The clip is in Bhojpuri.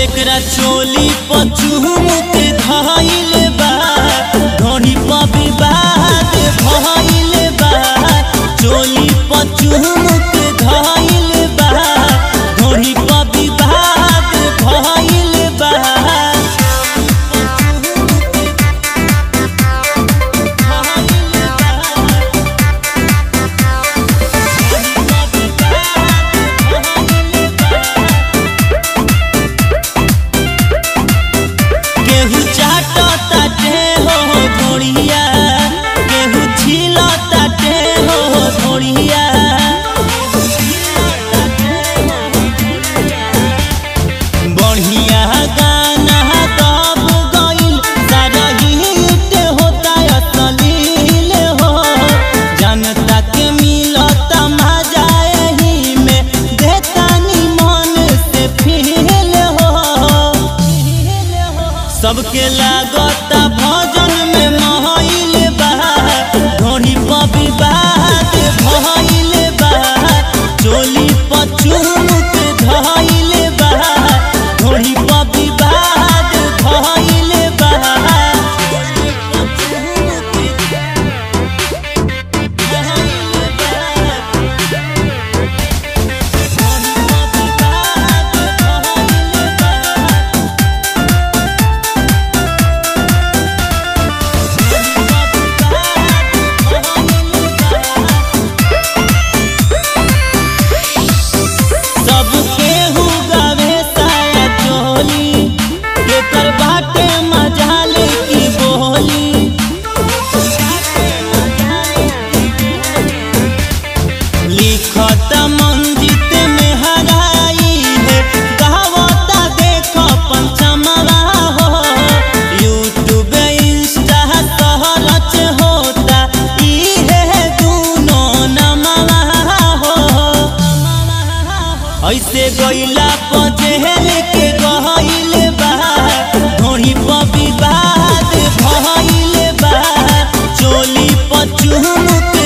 एकरा चोली पचुम के धइल बा धनी पर विवाद भइल बा चोली पचुम के धइल बा धनी पर विवाद भइल बा केहू चाटता टे हो धोड़िया केहू छिलता टे हो धोड़िया बढ़िया गाना दब गइल सारा हिट होता असलील हो जनता के मिलता मजा एही में देता मन से फील हो सबके लागता भजन में महल बा धोनी पर विवाद भइल बा चोली पचुम के धइल बा धोनी पर विवाद भइल बा सब केहू गावे साया चोली केकर बाटे मजाल की बोली लिखत मंजित में हराई है गावता देख पंचमवा हो यूट्यूब इंस्टा सहरच होता इहे दूनो नमवा हो ऐसे गइला पजेल के गइल बा धोनी पर विवाद भइल बा चोली पचुम के